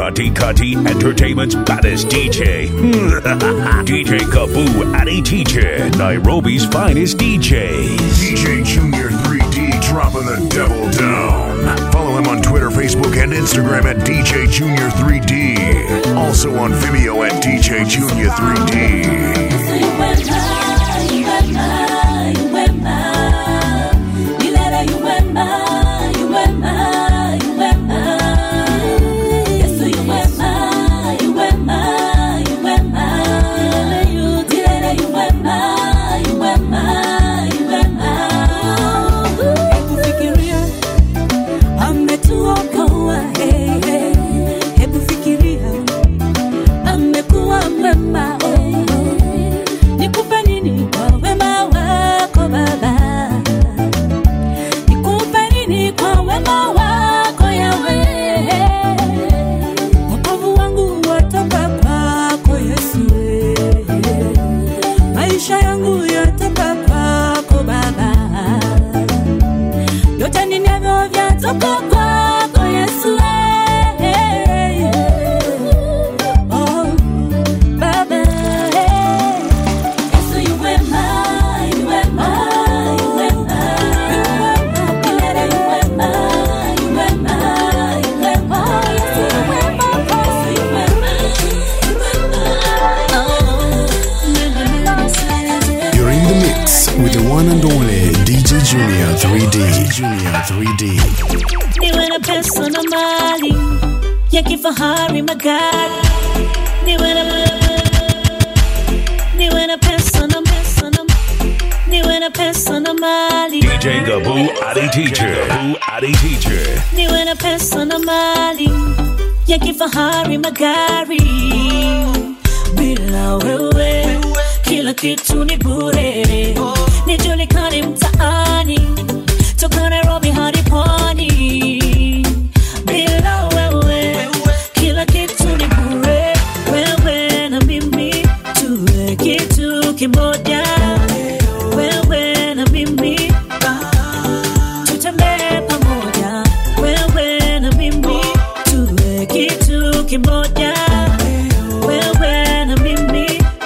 Kati Kati Entertainment's baddest DJ. DJ Kaboo Addy Teacher, Nairobi's finest DJs. DJ Junior 3D dropping the devil down. Follow him on Twitter, Facebook, and Instagram at DJ Junior 3D. Also on Vimeo at DJ Junior 3D. Hebu fikiria ametuokoa, hey, hey. Hebu fikiria amekuwa mwema, oh, oh. Nikupe nini kwa wema wako Baba? Nikupe nini kwa wema wako Yawe? Wokovu wangu watoka kwako Yesu, maisha yangu yatoka kwako Baba vyote ninavyo vyatoka kwako Yesu. eh, eh, eh. Oh, Baba, eh. Yesu yu wema, yu wema, yu wema. Milele yu wema, yu wema, yu wema. Yesu yu wema, Yesu yu wema, yu wema. Oh, You're in the mix with the one and only DJ Junior 3D. Junior 3D. niwe na pesa na mali ya kifahari magari niwe na niwe na pesa na pesa na niwe na pesa na mali DJ Kaboo Addy Teacher. Kaboo Addy Teacher. niwe na pesa na mali ya kifahari magari bila wewe kila kitu ni bure nijulikane mtaani toka nairobi hadi pwani bila wewe kila kitu ni bure wewe na mimi tuwe kitu kimoja wewe na mimi tutembee pamoja wewe na mimi tuwe kitu kimoja wewe na mimi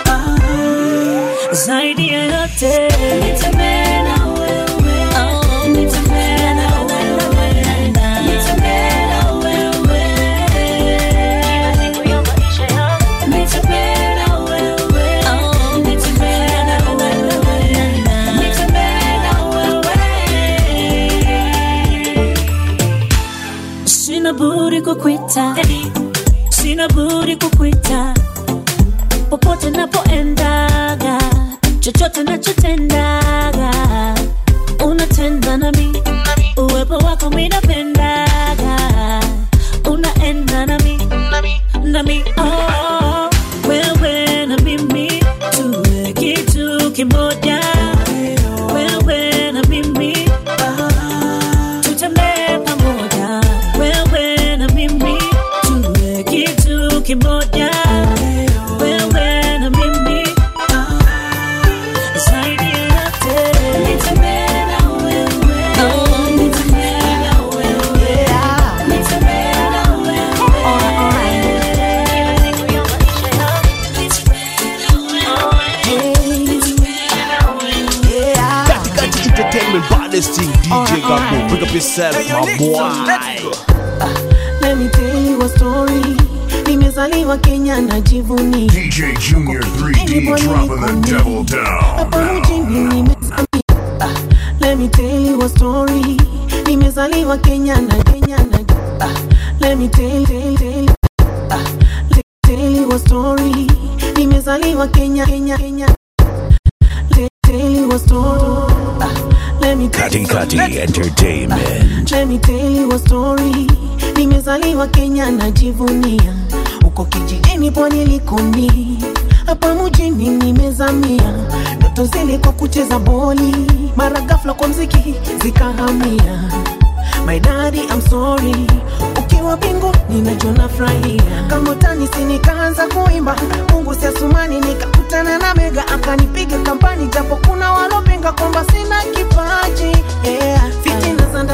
zaidi ya yote nitembee na wewe oh, nitembee na wewe nitembee na wewe siku ya maisha yangu nitembee na wewe oh, nitembee na wewe nitembee na wewe sina budi kukwita sina budi kukwita popote napoendaga chochote nachotendaga unatenda nami uwepo wako minapendaga unaenda nami nami oh, wewe na mimi tuwe kitu kimoja wewe na mimi tutembee pamoja wewe na mimi tuwe kitu kimoja wewe na mimi zaidi ya yote nitembee na wewe oh, nitembee na wewe nitembee na wewe kila siku ya maisha yangu nitembee na wewe nitembee na wewe Katikati Entertainment baddest thing DJ Gabu Pick up yourself my boy Let me tell you a story. Nimezaliwa Kenya najivunia. DJ Junior 3D dropping the devil down. Hapa mjini nimezamia. Ah, Let me tell you a story. Nimezaliwa Kenya na Kenya na ah, Let me tell tell tell ah, let me tell you a story. Nimezaliwa Kenya Kenya Kenya. Let tell you a story. Ah, Let me tell Kati Kati Entertainment. Let me tell you a story. Nimezaliwa Kenya najivunia, huko kijijini pwani likoni, hapa mjini nimezamia. Ndoto zilikuwa kucheza boli, mara ghafla kwa mziki zikahamia. My daddy I'm sorry, ukiwa mbinguni najua nafurahia. Kama utani si nikaanza kuimba, Mungu si asumani, nikakutana na Mega akanipiga kampani, japo kuna walopinga kwamba sina kipaji yeah. Fitina za ndani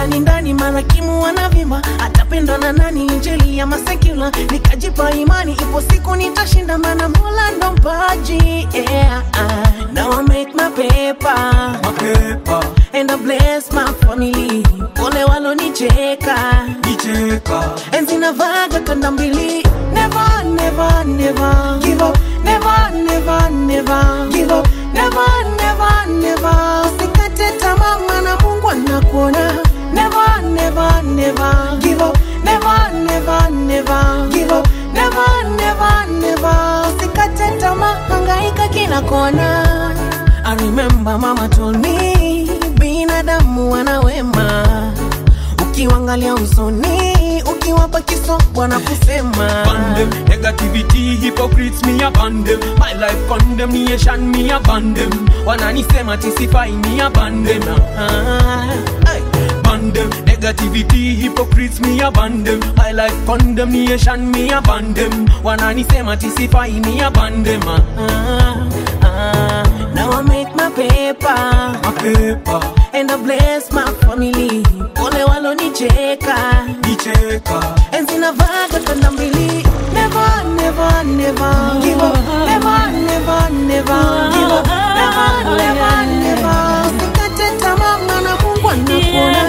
ndani ndani marakimu wanavimba atapendwa na nani injili ya masekula nikajipa imani ipo siku nitashinda mana mola ndo mpaji yeah. now I make my paper, my paper. and I bless my family pole walonicheka nicheka enzi navaga kanda mbili never never never give up never never never give up never never never usikate tamaa maana mungu anakuona never never never give up never never never give up never never never usikate tamaa hangaika kila kona I remember mama told me binadamu wana wema ukiwangalia usoni ukiwapa kiso bwana kusema Ban them, negativity, hypocrites, me upon them. My life condemnation, me upon them. Wananisema tisify, me upon them. Ah, ay. Ban them, negativity, hypocrites, me upon them. My life condemnation, me upon them. Wananisema tisify, me upon them. Ah, ah. Now I make my paper, My paper, and I bless my family pole walonicheka nicheka. enzi navaga kanda mbili never never never give up never never never give up never never never usikate tamaa maana Mungu anakuona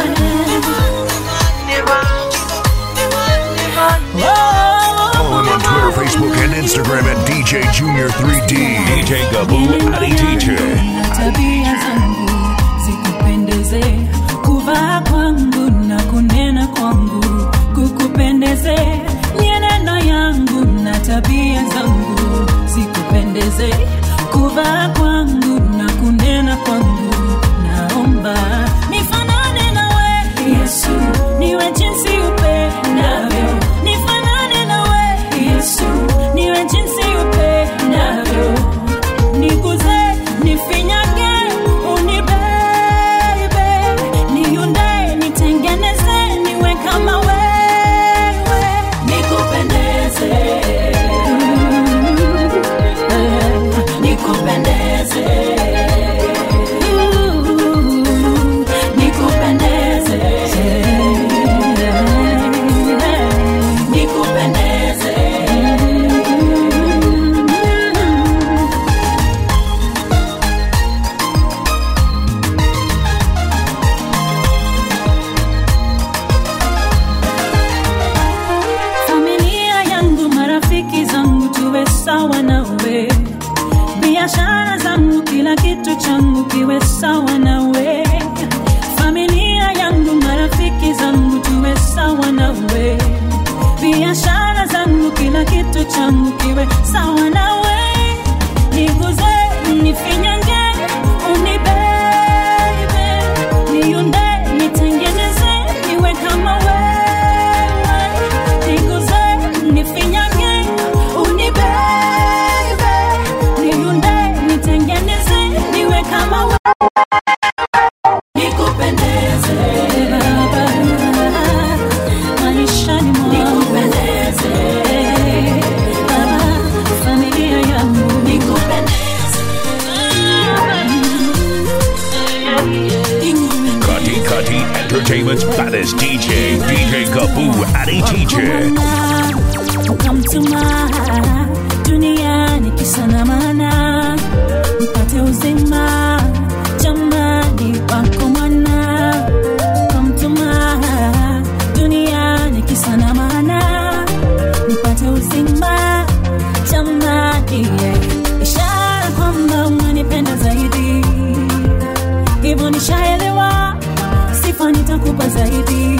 never never never Follow him on Twitter, Facebook, and Instagram at DJ Junior 3D. DJ Gaboo Ali Teacher. tabia zangu zikupendeze kuvaa kwangu na kunena kwangu kukupendeze mienendo yangu na tabia zangu zikupendeze kuvaa kwangu na kunena kwangu naomba nifanane nawe yesu niwe jinsi upendavyo nifanane nawe yesu niwe jinsi upendavyo niguze nifinyage unibebe niunde nitengeneze niwe kama wewe nikupendeze nikupendeze nikupendeze nikupendeze familia yangu marafiki zangu tuwe sawa nawe biashara zangu kila kitu changu kiwe sawa nawe familia yangu marafiki zangu tuwe sawa nawe biashara zangu kila kitu changu kiwe sawa nawe niguze nifinyange unibebe niunde nitengeneze niwe kama wewe niguze nifinyange unibebe niunde nitengeneze niwe kama wewe nikupendeze baba maishani mwangu nikupendeze baba familia yangu nikupendeze Kati Kati Entertainment's baddest DJ, DJ Gaboo Ali Teacher. ukamtuma duniani kisa na maana mpate uzima jamani wako mwana ukamtuma duniani kisa na maana nipate uzima jamani yeah. ishara kwamba unanipenda zaidi hivyo nishaelewa sifa nitakupa zaidi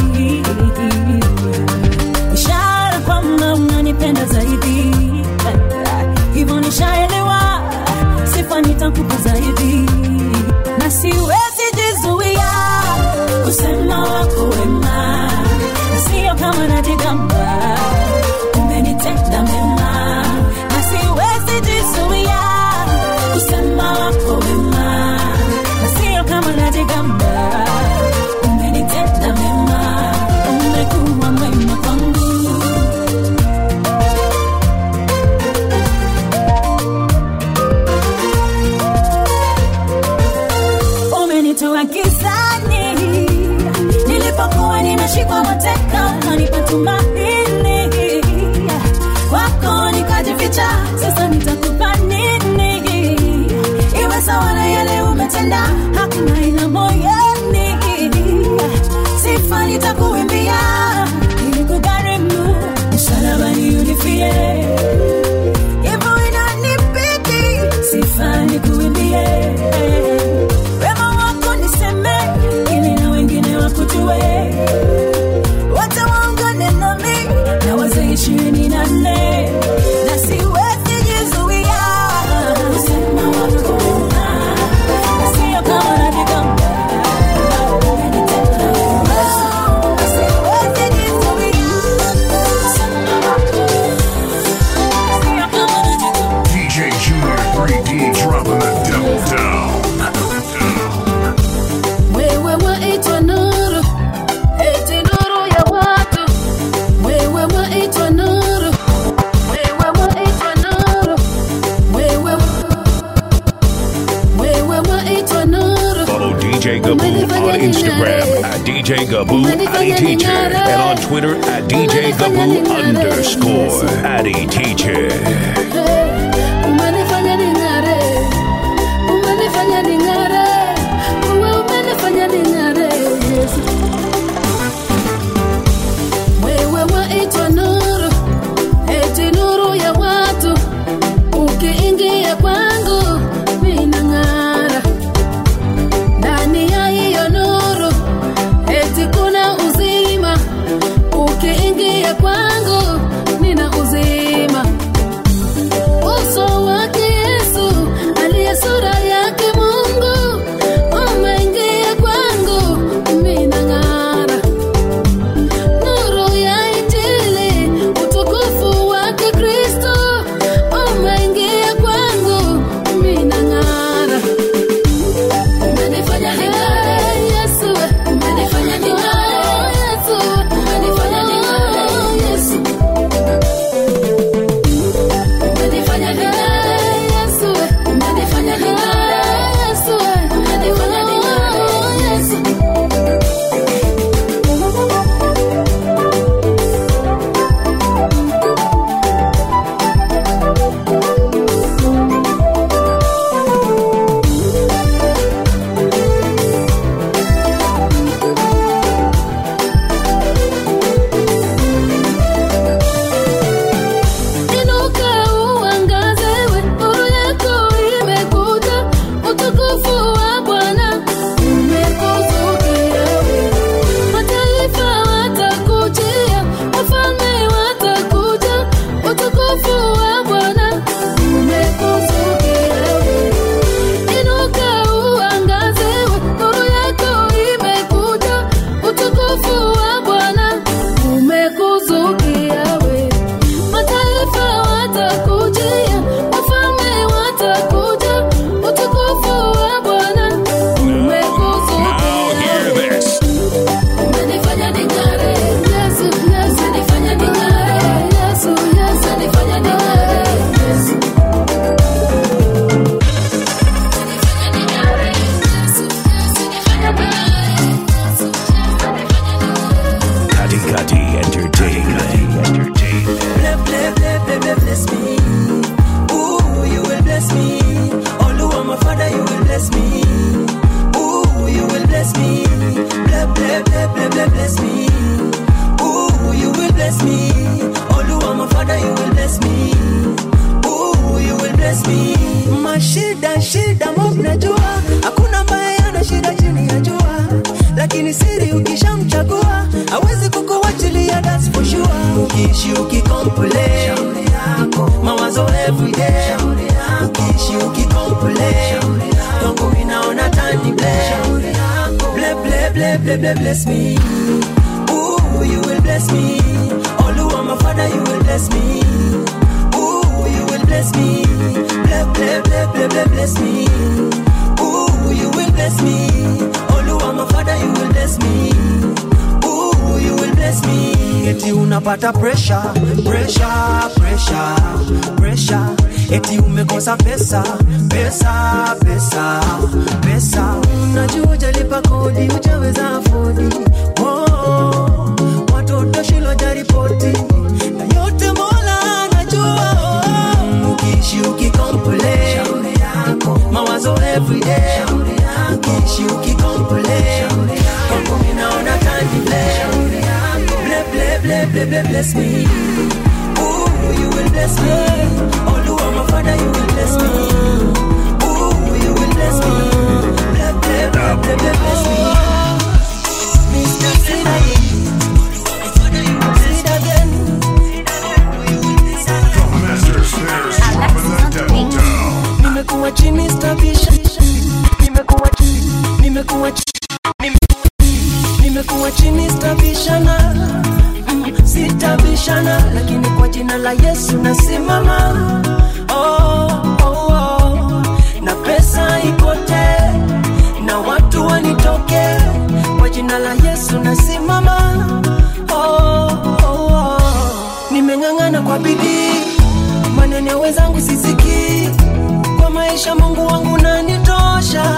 ishara kwamba unanipenda zaidi hivyo nishaelewa sifa nitakupa zaidi na siwezi jizuia kusema wako wema na sio kama najigamba umenitenda mema na siwezi jizuia kusema wako wema na sio kama najigamba umenitenda mema umekuwa mwema kwangu umenificha sasa nitakupa nini iwe sawa na yale umetenda hakuna ila moyoni sifa nitakuimbia ili kugharimu msalabani unifie hivyo inanibidi sifa nikuimbie wema wako niseme ili na wengine wakujue wote waungane nami na wazee ishirini na nne na siwezi jizuia kusema wako na sio kama najigamba siwezi jizuia kusema wako sio kama najigamba DJ Junior 3D dropping the double down. wewe waitwa nuru eti nuru ya watu wewe waitwa nuru wewe waitwa nuru wewe wewe waitwa nuru Follow DJ Gaboo on Instagram at DJ Gaboo Addy Teacher and on Twitter at DJ Gaboo underscore Addy Teacher. umenifanya ning'are umenifanya ning'are uwe umenifanya ning'are Yesu wewe waitwa nuru eti nuru ya watu ukiingia kwangu minang'ara ndani ya hiyo nuru eti kuna uzima ukiingia kwangu nina uzima uso wake Yesu aliye sura yake Mungu umeingia kwangu, mina ng'ara nuru ya Injili, utukufu wake Kristo umeingia kwangu, mina ng'ara umenifanya ning'are Yesu, umenifanya ning'are Yesu, umenifanya ning'are Yesu umenifanya ning'are Yesu, umenifanya ning'are Yesu, umenifanya ning'are Yesu. Inuka uangaze, nuru yako imekuja, utukufu wa Bwana umekuzukia. Mataifa watakujia, wafalme watakuja, utukufu wa Bwana umekuzukia. Inuka uangaze, nuru yako imekuja, utukufu wa Bwana umekuzukia we mataifa watakujia, wafalme watakuja, utukufu wa Bwana Now umekuzukia. hear this. Umenifanya ning'are, Yesu, Yesu, umenifanya ning'are, Yesu, Yesu, umenifanya ning'are, Yesu. Umenifanya ning'are, Yesu, Yesu, umenifanya ning'are, Yesu, Yesu, umenifanya ning'are. Kati Kati Entertainment. Entertainment. Bless, bless, bless, bless, bless, bless me. Ooh, you will bless me. Oluwa, my father, you will bless me. Ooh, you will bless me. Bless, bless, bless, bless, bless, bless me. Ooh, you will bless me. Oluwa, my father, you will bless me. Ooh, you will bless me. Mashida, shida, mob najua. Hakuna ambaye ana shida chini ya jua. Lakini siri ukishamchagua hawezi kukuachilia, that's for sure. Ukiishi ukicomplain mawazo everyday, ukiishi ukicomplain kwangu inaona tani blame. Ble, ble, ble, ble, ble, bless me. Ooh, you will bless me. Oluwa, my father, you will bless me. Ooh, you will bless me. Ble, ble, ble, ble, ble, bless me. Ooh, you will bless me. Oluwa, my father, you will bless me. Ooh, you will bless me. Eti unapata pressure, pressure, pressure, pressure. Eti umekosa pesa, pesa, pesa, pesa. Unajua hujalipa kodi, hujaweza afodi. Oh, watoto shule hawajaripoti. Na yote Mola anajua. bless, bless, bless me. Ooh, you will bless me. Oh, Lord, my Father, you will bless me. Ooh, you will bless me. Bless, bless, bless, bless, bless, bless me. Mr. Sinai. Sit again. Master Snares dropping the devil down. nimekuwa chini stabisha nimekuwa chini nimekuwa chini nime- nimekuwa chini stabishana Mm, sitabishana lakini kwa jina la yesu nasimama oh, oh, oh. na pesa ipotee na watu wanitoke kwa jina la yesu nasimama oh, oh, oh. nimeng'ang'ana kwa bidii maneno ya wenzangu sisikii kwa maisha mungu wangu nanitosha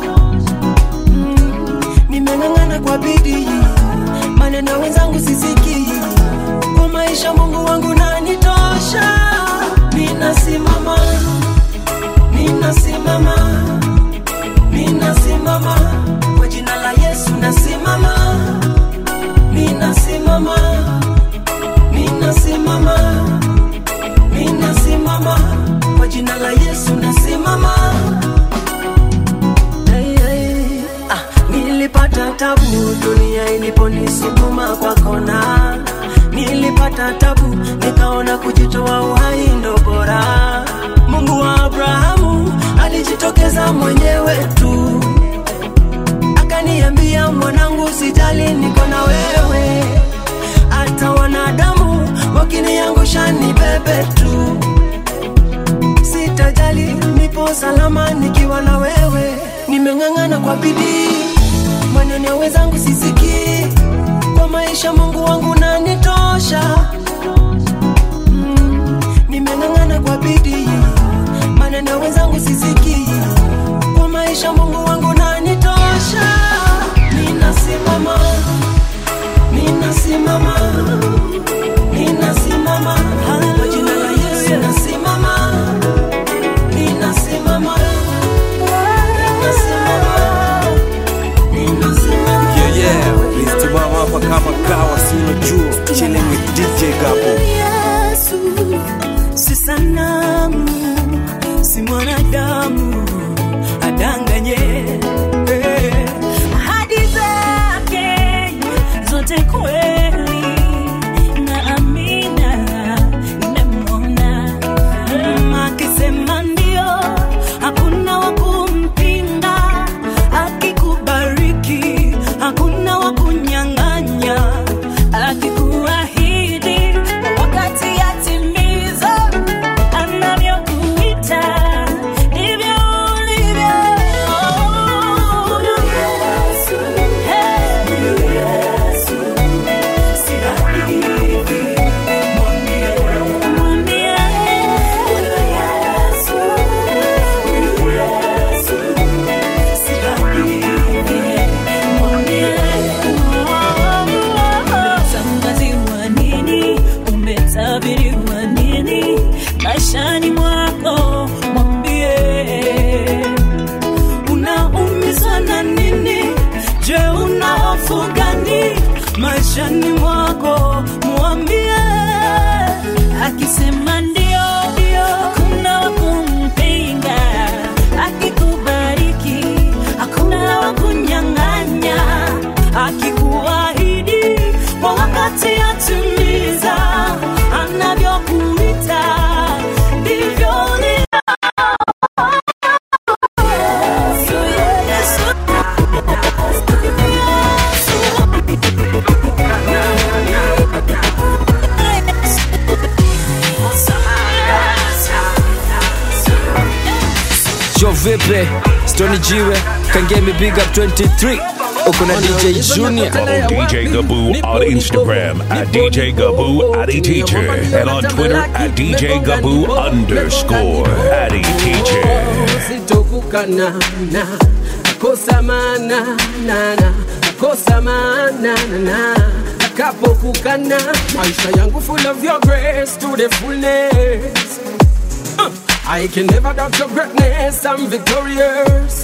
mm, nimeng'ang'ana kwa bidii maneno ya wenzangu sisikii kwa maisha mungu wangu nanitosha ninasimama ninasimama ninasimama kwa jina la yesu nasimama ninasimama ninasimama ninasimama kwa jina la yesu nasimama hey, hey. Ah, nilipata tabu dunia iliponisukuma kwa kona nilipata tabu nikaona kujitoa uhai ndo bora mungu wa abrahamu alijitokeza mwenyewe tu akaniambia mwanangu sijali niko na wewe hata wanadamu wakiniangusha ni bebe tu sitajali nipo salama nikiwa na wewe nimeng'ang'ana kwa bidii maneno ya wenzangu sisikii kwa maisha mungu wangu nanitosha mm, nimeng'ang'ana kwa bidii maneno ya wenzangu sisikii kwa maisha mungu wangu nanitosha ninasimama ninasimama ninasimama kwa jina la yesu nasimama ninasimama ninasimama ninasimama Yeah, yeah. Please timama hapa kama kawa si unajua. Chilling with DJ Gabo. Yesu si sanamu, si mwanadamu adanganye. Eh. ahadi zake zote kweli na amina nimemwona Mm, akisema ndio hakuna wa kumpinga akikubariki hakuna wa kunyang'anya akikuahidi wakati yatimiza anavyokuita ndivyo ulivyo Yesu, hey, Yesu, si hadithi, mwambie, mwambie, Yesu, Yesu, si hadithi, mwambie, umetangaziwa nini, umetabiriwa nini maishani mwako, mwambie unaumizwa na nini? Je, una hofu gani maishani mwako? Mwambie akisema ndio, ndio, hakuna wa kumpinga. Akikubariki hakuna wa kunyang'anya. Akikuahidi kwa wakati atimiza, anavyokuita ndivyo ni Jo vipi? Stony Jiwe, Kangemi Big Up 23. Uko na DJ Junior. Follow DJ Gaboo on Instagram at DJ Gaboo Addy Teacher and on Twitter at DJ Gaboo underscore Addy Teacher. sitokukana na kosa mana nana kosa mana nana akapokukana maisha yangu full of your grace to the fullness Uh, I can never doubt your greatness I'm victorious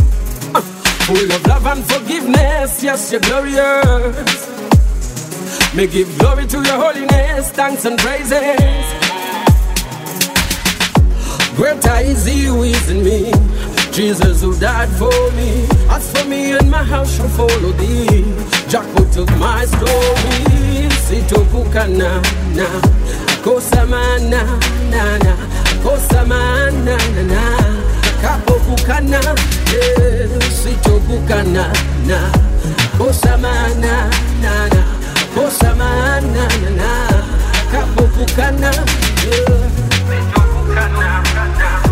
Uh, full of love and forgiveness yes you're glorious Me give glory to your holiness, thanks and praises. Greater is he who is in me. Jesus who died for me. As for me and my house shall follow thee. Jackpot of my story. Sitokuka na na. Kosa mana na na. Kosa mana na na. Kapokuka na. Yeah. Sitokuka na na. Kosa mana na na. Kosa mana na na. Kapokuka na. Yeah. Sitokuka na na.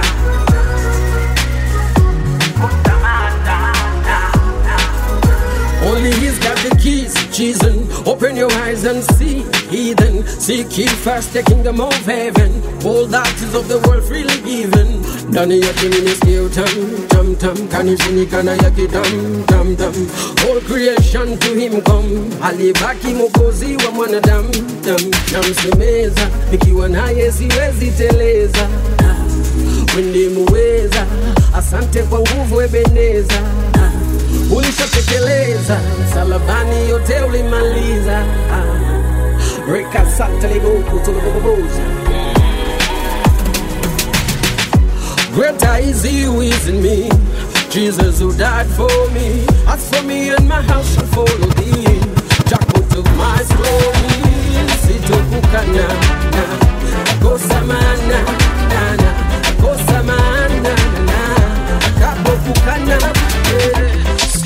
Only he's got the keys, Jesus. Open your eyes and see, heathen. Seek ye first the kingdom of heaven. All that is of the world freely given. Ndani yake nimesikia tam tam tam, kanishini kana yake tam tam tam. All creation to him come, alibaki mwokozi wa mwanadamu. Tam namsemeza, nikiwa naye siwezi teleza. Wendi muweza, asante kwa nguvu Ebeneza ulishatekeleza msalabani, yote ulimaliza. Ah, Reka sata libuku tulibububuza. Greater is he who is in me, Jesus who died for me. As for me and my house shall follow thee. Jackpot of my story, sitokukana na kosa mana na na kosa mana na na kapokukana yeah.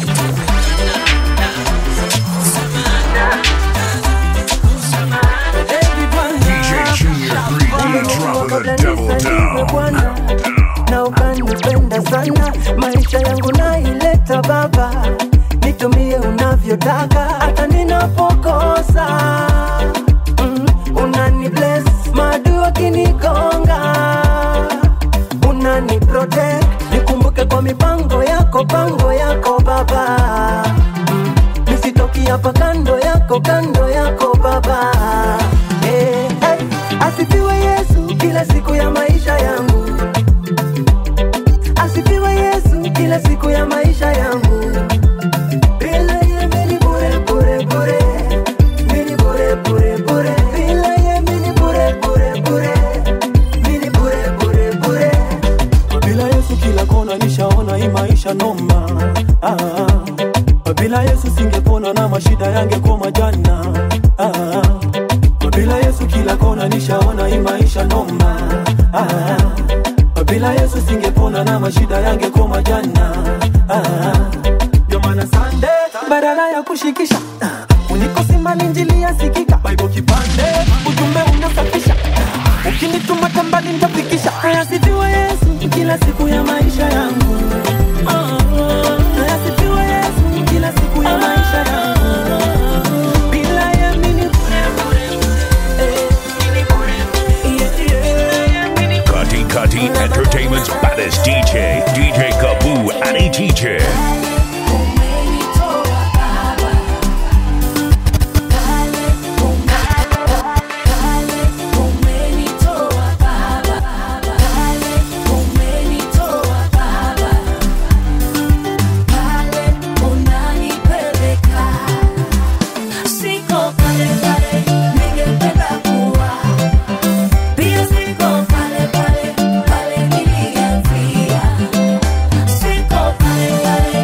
DJ Junior 3D dropping the devil down. Bwana na ukanipenda sana, maisha yangu naileta Baba, nitumie unavyotaka, hata ninapokosa mm, unani bless maadui wakinigonga, unani protect, nikumbuke kwa mipango yako, pango yako Baba mm, nisitoki hapa kando yako, kando yako Baba hey, hey, asifiwe Yesu kila siku ya maisha yangu asifiwe Yesu kila siku ya maisha yangu. Bila yeye mimi ni bure bure bure, mimi ni bure bure bure. Bila yeye mimi ni bure bure bure, mimi ni bure bure bure. bila yesu kila kona nishaona hii maisha noma ah, bila yesu singepona na mashida yangekoma jana ah, bila yesu kila kona nishaona hii maisha noma ah, bila yesu singepona na mashida yangekoma jana ah, ndio maana sande badala ya kushikisha ah, unikosima injili yasikika baibo kipande ujumbe unasafisha ukinituma tambani nitafikisha Asifiwe Yesu kila siku ya maisha yangu. Asifiwe Yesu kila siku ya maisha yangu. Bila yeye mimi ni bure bure. Eh, mimi ni bure. Yeah, yeah. Mimi ni Cutty Cutty Entertainment's baddest DJ, DJ Gaboo Addy Teacher. Siko pale pale, ningependa kuwa pia. Siko pale pale pale nilianzia. Siko pale pale,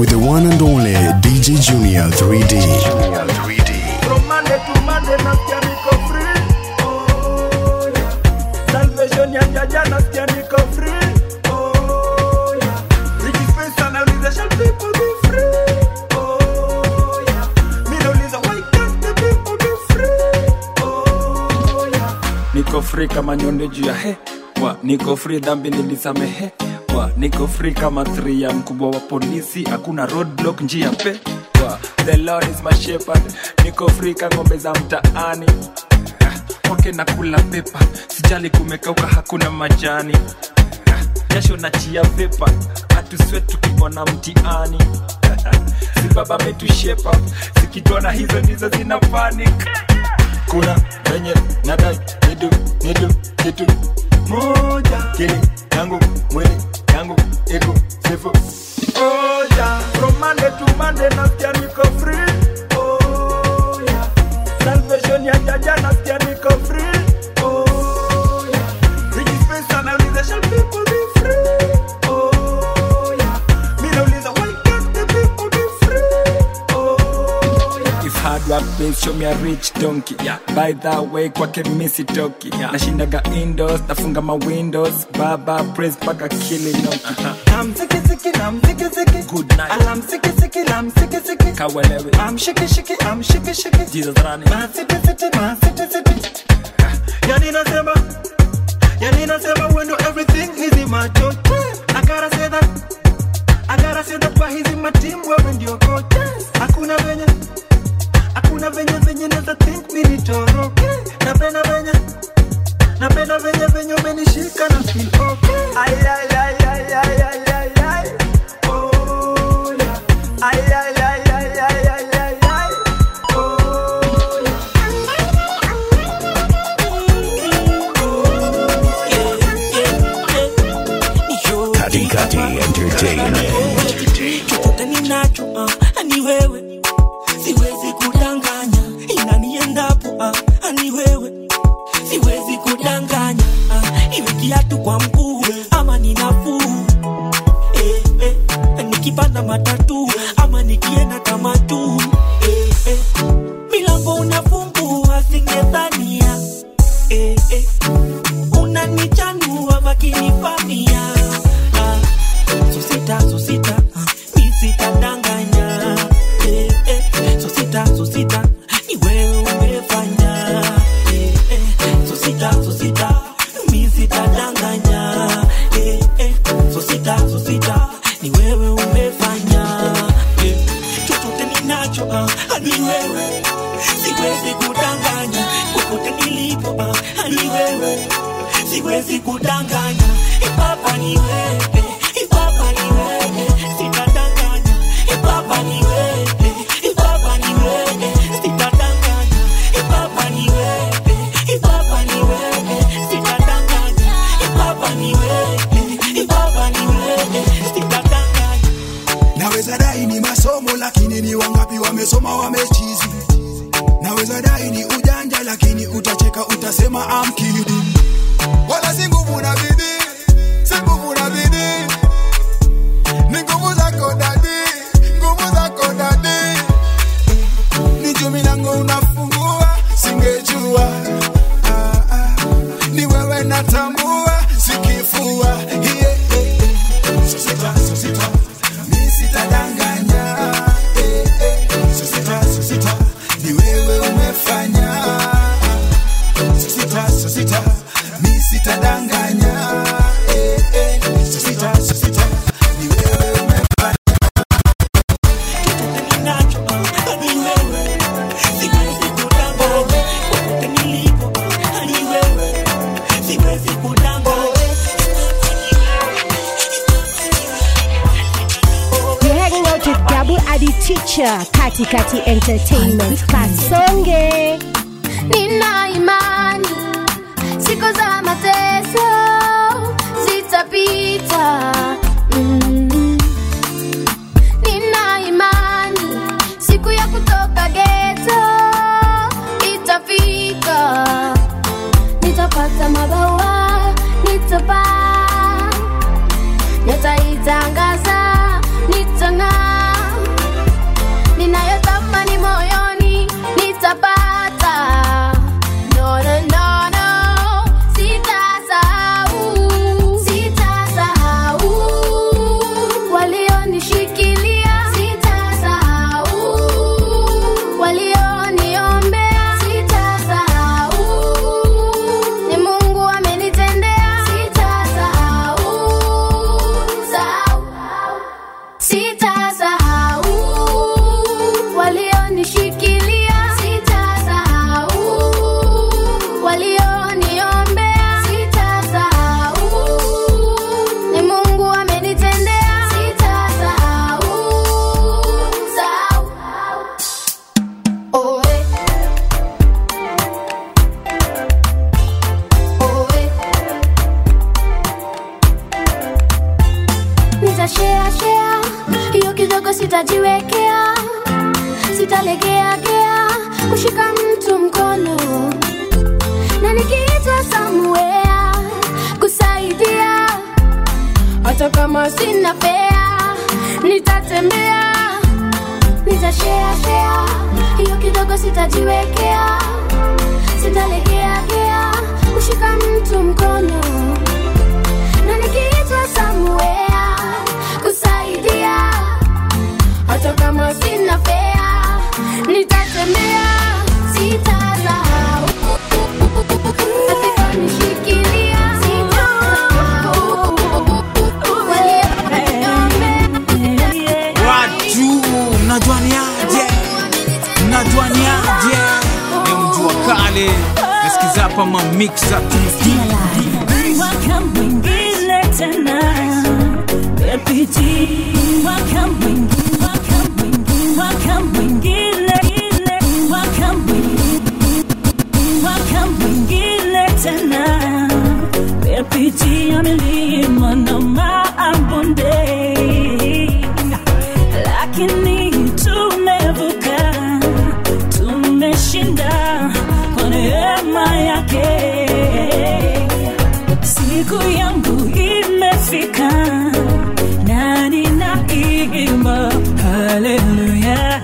with the one and only DJ Junior 3D. From Monday to Monday nasikia niko free. Oh, yeah. Salvation ya jaja nasikia niko free. Oh, yeah. Nikipesa nauliza shall people be free? Oh, yeah. Mi nauliza why can't the people be free? Oh, yeah. niko free kama nyonde juu ya he wa niko free dhambi nilisamehe wa niko free kama three ya mkubwa wa polisi hakuna roadblock njia pe wa the lord is my shepherd niko free ka ng'ombe za mtaani Ah, wake na kula pepa sijali kumekauka hakuna majani Ah, jasho na chia vepa hatuswe tukibona mtiani si baba metushepa zikitona hizo ndizo zina panic kuna venye nadai nidu nidu kitu moja kili yangu mwili yangu iko sifu Oh, yeah. From Monday to Monday nasikia niko free. Oh, yeah. Salvation ya jaja nasikia niko free. Oh, yeah. Nikipesa nauliza shall people be free? Oh, yeah. Mi nauliza why can't the people be free? Oh, yeah. if hard work pays show me a rich donkey yeah. by that way kwake misi toki yeah. nashindaga indoors nafunga ma windows baba praise paka kilinoki I'm sicky sicky, I'm sicky sicky. Good night. And I'm sicky sicky, I'm sicky sicky. kawelewe I'm shaky shaky, I'm shaky shaky. jesus rani Man city city, man city city. Yani nasema, yani nasema when do everything is in my choice. I gotta say that, I gotta say that why he's in my team wewe ndio coach. Hakuna venye, hakuna venye venye neza think mimi nitoroke. Napenda venye, napenda venye venye umenishika na feel okay. Ay ay ay ay ay ay ay ay. Oh yeah. Ay ay ay ay ay ay ay ay. Oh yeah. Kati Kati Entertainment. chochote ninacho ah, ni wewe siwezi kudanganya inaniendapo ah, ni wewe siwezi kudanganya ah, iwe kiatu kwa mguu ama ni nafuu eh, eh, nikipanda matatu ama nikienda kama tu eh, eh, milango unafungua singedhania eh, eh, unanichanua vakinifamia ah, susita susita mi sitadanganya eh, eh, susita susita ni wewe umefanya eh, eh, susita susita mi sitadanganya eh, eh, susita susita ni wewe umefanya eh, chochote ninacho ah, ni wewe siwezi kudanganya popote nilipo ah, ni wewe siwezi kudanganya ipapa ni wewe ipapa ni wewe sitadanganya ipapa ni wewe ipapa ni wewe sitadanganya ipapa ni wewe ipapa ni wewe sitadanganya ipapa ni wewe ipapa ni wewe sitadanganya naweza dai ni masomo lakini ni wangapi wamesoma wamechizi naweza dai ni ujanja lakini utacheka utasema I'm kidding. wala si nguvu na bidii si nguvu na bidii ni nguvu zako dadi nguvu zako dadi ni juu milango unafungua singejua ah, ah. ni wewe natambua sikifua yeah, yeah, yeah. Sosita, sosita. Mi sitadanganya eh, eh. Sosita, sosita. ni wewe umefanya sosita, sosita. mi sitadanganya eh, eh. Sosita, sosita. ni wewe umefanya ninacho ah, ni wewe siwezi kudanganya popote nilipo ah, ni wewe siwezi kudanganya You're hanging out with Gabu Adi Teacher, Kati Kati Entertainment, Kasonge. Nina imani siku za mateso zitapita. Mm. Nina imani siku ya kutoka geto itafika. Nitapata mabawa, nitapaa, nitaitangaza, nitang'aa nitashare share hiyo kidogo sitajiwekea sitalegea gea kushika mtu mkono na nikiitwa somewhere kusaidia hata kama sina fea nitatembea nitashare share hiyo kidogo sitajiwekea sitalegea gea kushika mtu mkono na nikiitwa somewhere kusaidia hata kama sina fea nitatembea sitasahau Atakanishikilia, sitasahau. watu mnajuaniaje mnajuaniaje ni mjua kale nasikiza hapa mamiksa Mwaka mwingine tena LPG mwaka mwingine mwaka mwingine mwaka mwingine ile mwaka mwingine mwaka mwingine tena LPG amelima na maabonde lakini tumevuka tumeshinda kwa neema yake siku yangu imefika na ninaimba haleluya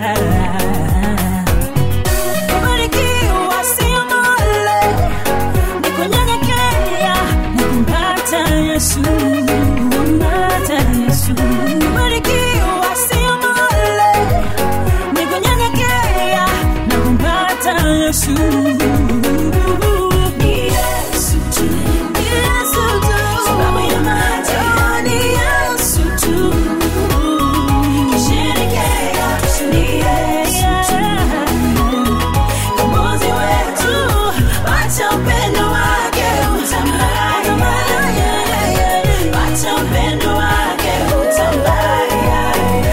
Kubarikiwa sio male, ni kunyenyekea na kumpata Yesu, kumpata Yesu. Kubarikiwa sio male, ni kunyenyekea na kumpata Yesu. Ni Yesu tu, ni Yesu tu, sababu ya maji, ni Yesu tu. Kisherekea, ni Yesu tu. Mkombozi wetu, wacha upendo wake utambaye. Wacha upendo wake utambaye.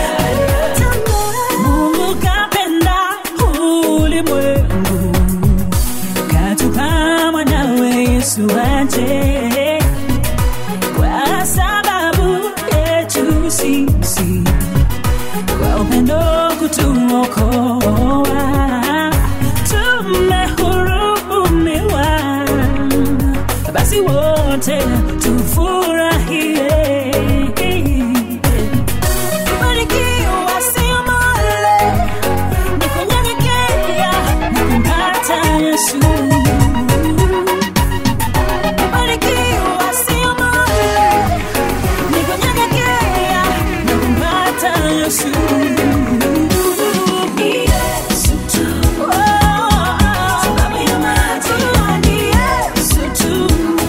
Mungu kapenda ulimwengu, katupa mwanawe Yesu aje kwa sababu yetu sisi kwa upendo kutuokoa tumehurumiwa basi wote tufurahie kubarikiwa sio male ni kunyenyekea na kumpata yesu kubarikiwa sio male ni kunyenyekea na kumpata yesu Ni Yesu tu. Oh, sababu ya maji, ni Yesu tu.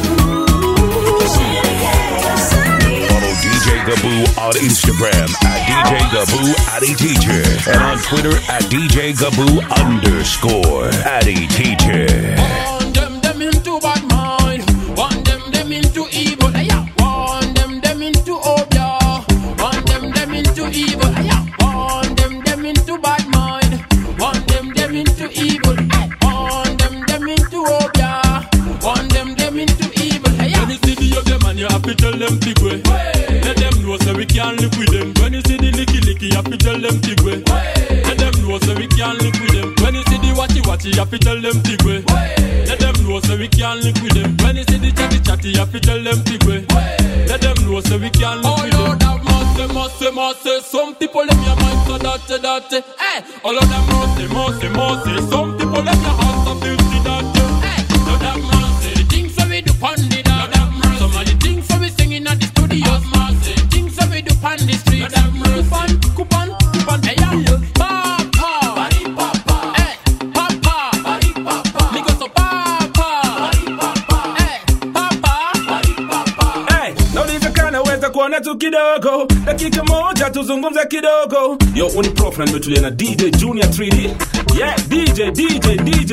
Follow DJ Gaboo on Instagram at DJ Gaboo Addy Teacher and on Twitter at DJ Gaboo underscore Addy Teacher. One them them into bad mind. One them them into evil. Yeah. One them them into obia. One them them into evil. Yeah. One them them into bad mind. One them them into evil. Hey. One them them into obia. One them them into evil. Yeah. When you see the of them and you have to tell them big way. Let them know so we can live with them. When you see the licky licky, you have to tell them big way. Let them know so we can live with them. When you see the watchy watchy, you have to tell them big way. Let them know so we can live with them. When you see the chatty chatty, you have to tell them big way. Let them know so we can live with them. Lord have mercy, mercy, mercy. Some people in your mind so dirty, dirty. Hey, all of them mercy, mercy, mercy. Some people in your heart so filthy, dirty. Hey, Lord have mercy. The things that we do pon the dog. Some of the things that we singing at the studios. Mercy. Things that we do pon the street. Coupon, coupon, coupon. Hey, yeah. Papa, papa. Hey, papa, papa. Me go so papa, Hey, papa, Hey, nauliza naweza kuona tu kidogo dakika moja tuzungumze kidogo yo uni prof na nimetulia na dj junior 3d yeah dj dj dj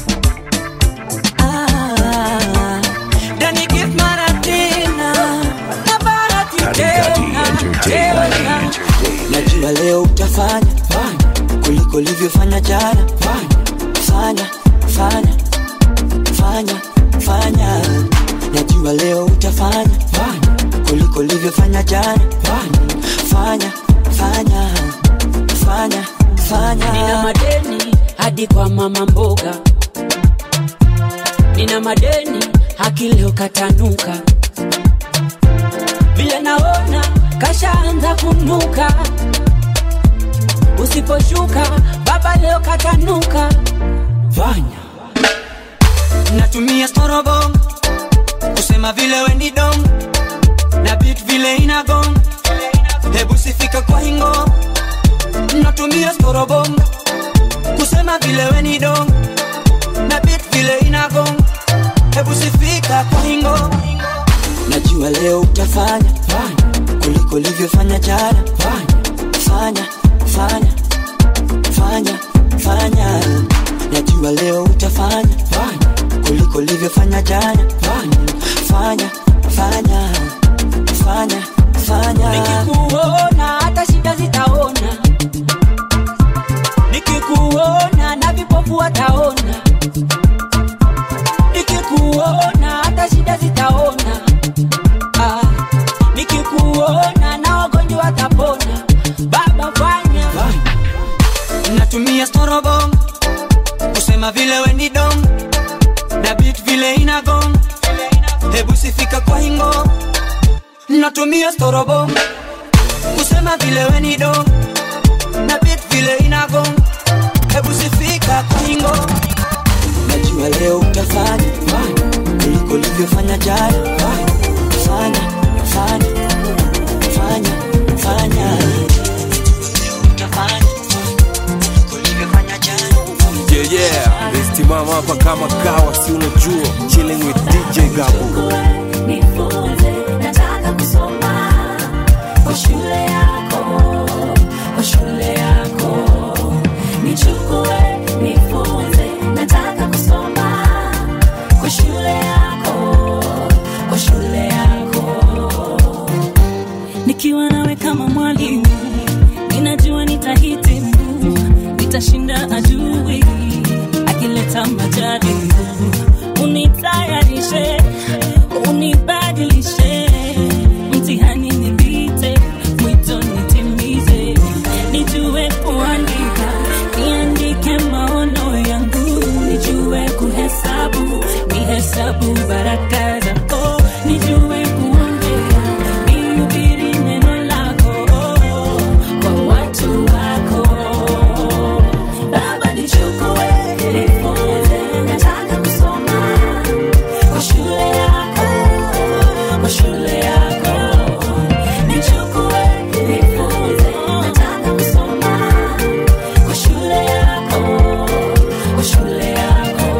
Dani gift mara tena na bahati tena tena. Najua leo utafanya kuliko ulivyofanya jana. Fanya, fanya, fanya, fanya. Najua leo utafanya kuliko kuliko ulivyofanya jana fanya fanya fanya fanya nina madeni hadi kwa mama mboga nina madeni haki leo katanuka vile naona kashaanza kunuka usiposhuka baba leo katanuka fanya natumia storobong kusema vile weni dong na bit vile inagong hebu sifika kwa hingo natumia storobong kusema vile weni dong na bit vile inagong hebu sifika kwa hingo najua leo utafanya kuliko ulivyofanya jana fanya fanya fanya fanya najua leo utafanya kuliko ulivyofanya jana fanya fanya fanya fanya nikikuona hata shida zitaona nikikuona na vipofu wataona nikikuona hata shida zitaona ah, nikikuona na wagonjwa watapona baba fanya natumia storobong kusema vile weni dong na bit vile inagong hebu sifika kwa hingo natumia storobong kusema vile weni dong na bit vile inagong hebu sifika kwa hingo najua leo utafanya kuliko ulivyofanya jana fanya fanya fanya fanya utafanya Yeah, yeah. Nimesimama hapa kama kawa, si unajua, chilling with DJ Gabu. nifunze nataka kusoma kwa shule yako kwa shule yako nichukue nifunze nataka kusoma kwa shule yako kwa shule yako nikiwa nawe kama mwalimu ninajua nitahitimu nitashinda adui akileta majaribu unitayarishe unibadilishe mtihani nipite mwito nitimize nijue kuandika niandike maono yangu nijue kuhesabu nihesabu baraka zako nijue kuongea nihubiri neno lako kwa watu wako baba nichukue nifunze nataka kusoma kwa shule yako kwa shule yako nichukue nifunze nataka kusoma kwa shule yako kwa shule yako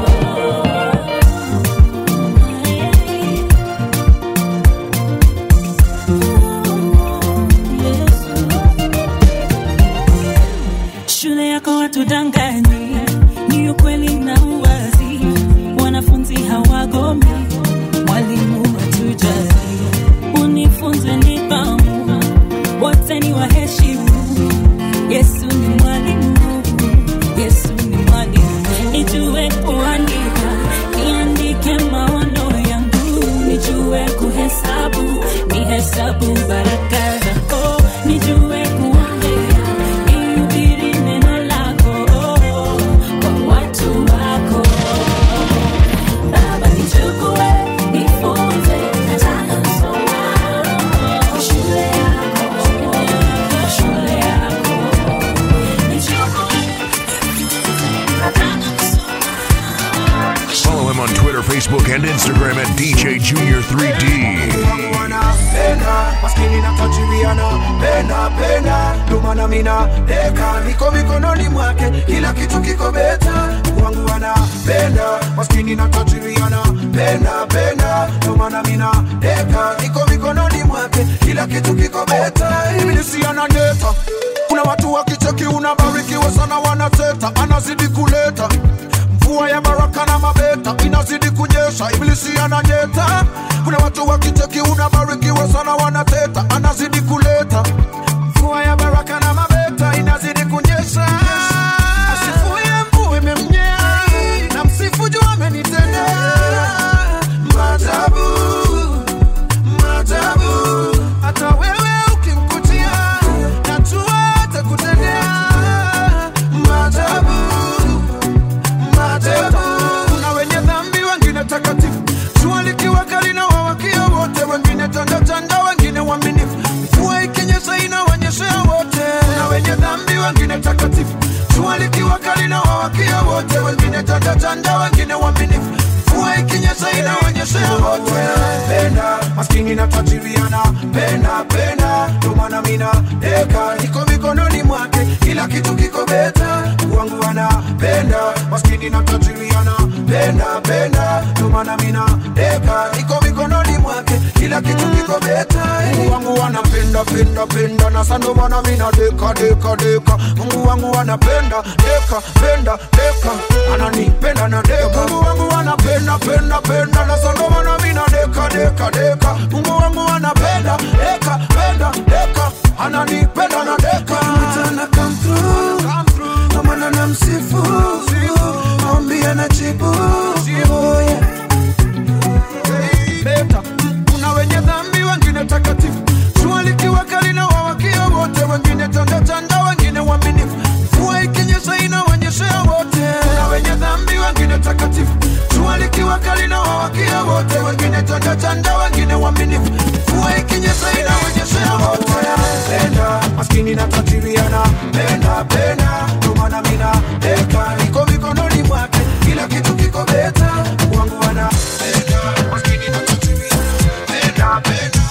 shule yako watudanganyi ni ukweli na uwazi wanafunzi hawagomi mwalimu watujali unifunze nidhamu wote ni waheshimu yesu ni mwalimu yesu ni mwalimu nijue kuandika niandike maono yangu nijue kuhesabu nihesabu baraka zako nijue kuongea nihubiri neno lako kwa watu wako baba nichukue nifunze nataka kusoma kwa shule yako kwa shule yako nichukue nataka Follow him on Twitter, Facebook, and Instagram at DJ Junior 3D. penda maskini na tajiriana penda penda ndomana mina deka niko mikononi mwake kila kitu kiko beta wangu anapenda maskini na tajiriana penda penda ndomana mina deka niko mikononi mwake kila kitu kiko beta ibilisi ananeta kuna watu wakicheki unabarikiwa sana wanateta anazidi kuleta mvua ya baraka na mabeta inazidi kunyesha ibilisi ananyeta kuna watu wakicheki unabarikiwa sana wanateta anazidi kuleta mvua ya baraka na mabeta inazidi kunyesha asifuye mvua imemnyea na msifu juu amenitendea maajabu maajabu wengine tanda tanda, wengine waaminifu. Mvua ikinyesha inaonyeshea wote. Penda maskini na tajiriana, penda penda, ndio maana mina deka niko mikononi mwake, kila kitu kiko beta. Mungu wangu anapenda maskini na tajiriana, penda penda, ndio maana mina deka niko mikononi mwake, kila kitu kiko beta. Mungu wangu anapenda penda penda, na sando maana mina deka deka deka. Mungu wangu anapenda deka penda deka, ananipenda na deka. Mungu wangu anapenda penda penda, na sando maana mina deka deka deka. Mungu wangu anapenda deka penda deka, ananipenda na deka. Mtana come through, na maana namsifu, maombi anajibu. Oh, yeah. Beta, kuna wenye dhambi, wengine takatifu. Jua likiwa kali na wawakia wote, wengine tanda tanda, wengine waaminifu. Mvua ikinyesha inaonyeshea wote. Kuna wenye dhambi, wengine takatifu. Jua likiwa kali na wawakia wote, wengine tanda tanda, wengine waaminifu. Mvua ikinyesha inaonyeshea wote. Penda maskini na tajiriana, penda penda, ndio maana mina deka niko mikononi mwake, kila kitu kiko beta. Mungu wangu anapenda maskini na tajiriana, penda penda,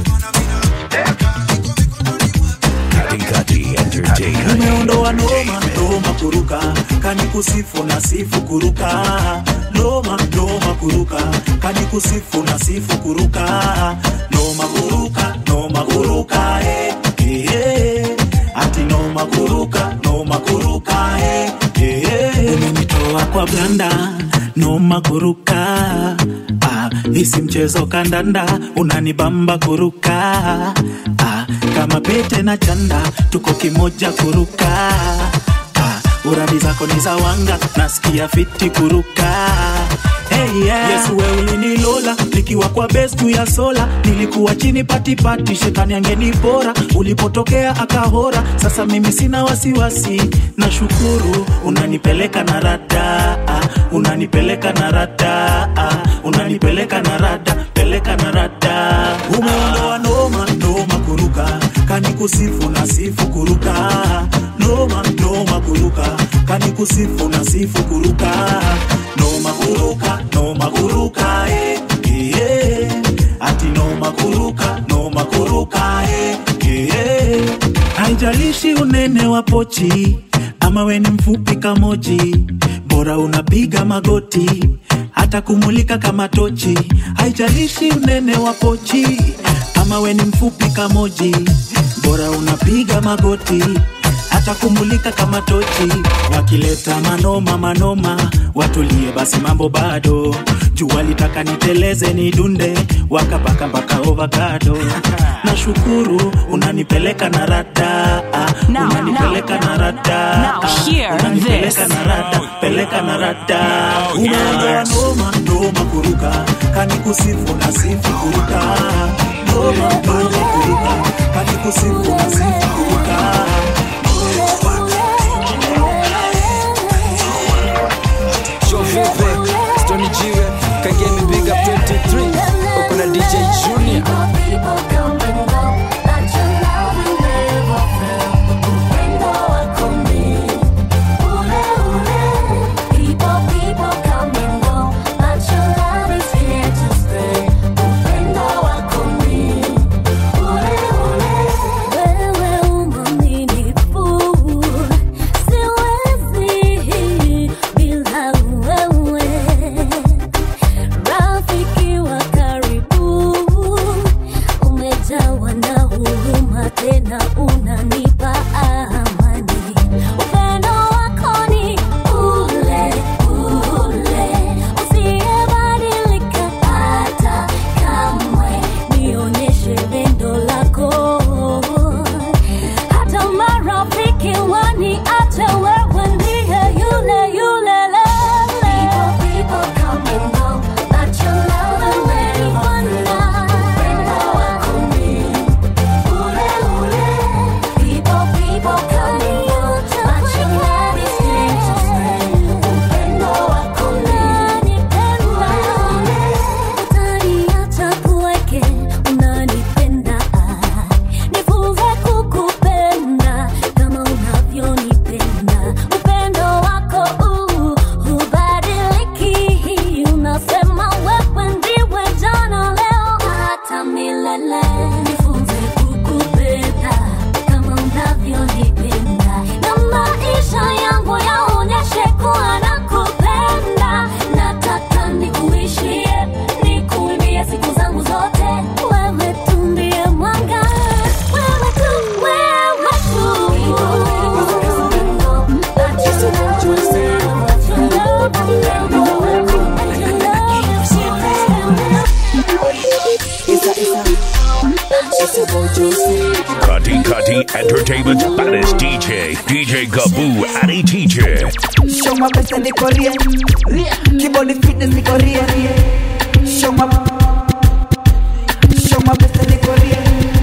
Katikati Entertainment. umeondoa noma noma kuruka kani kusifu na sifu kuruka noma noma kuruka kani kusifu na sifu kuruka noma kuruka noma kuruka eh, eh, eh. ati noma kuruka noma kuruka eh, eh, eh. umenitoa kwa blanda noma kuruka ah, isi mchezo kandanda unanibamba kuruka ah, kama pete na chanda tuko kimoja kuruka ah, uradi zako ni za wanga nasikia fiti kuruka Hey, yeah. yesu we ulinilola nikiwa kwa bestu ya sola nilikuwa chini patipati shetani angenipora ulipotokea akahora sasa mimi sina wasiwasi na shukuru unanipeleka na rada unanipeleka na rada unanipeleka na rada peleka na rada umeondoa noma noma kuruka kani kusifu na sifu kuruka noma noma kuruka kani kusifu na sifu kuruka noma kuruka noma kuruka eh, eh, eh. ati noma kuruka noma kuruka eh, eh, eh. haijalishi unene wa pochi ama we ni mfupi kamoji bora unapiga magoti hata kumulika kama tochi haijalishi unene wa pochi ama we ni mfupi kamoji bora unapiga magoti hata kumulika kama tochi wakileta manoma manoma watulie basi mambo bado jua litaka niteleze ni dunde wakapaka mpaka ovakado nashukuru unanipeleka na rada Now, unanipeleka na rada Now hear unanipeleka this. na rada peleka na rada umeondoa noma noma kuruka kani kusifu na sifu kuruka noma noma kuruka kani kusifu na sifu kuruka Show vipi Stony Jiwe Kagemi Big Up 23 Uko na DJ Junior Rafiki wa karibu umejawa na huruma tena unanipa amani. Upendo wako ni ule ule usiyebadilika hata kamwe. Nionyeshe pendo lako hata marafiki waniache, wewe ndiye yule yule lele. People come and go, but your love will never run out. Upendo wako ni ule ule. People, Entertainment's baddest DJ, DJ Gaboo Addy Teacher. Show my best and niko real. Keyboard fitness niko real. Show my Show my best and niko real.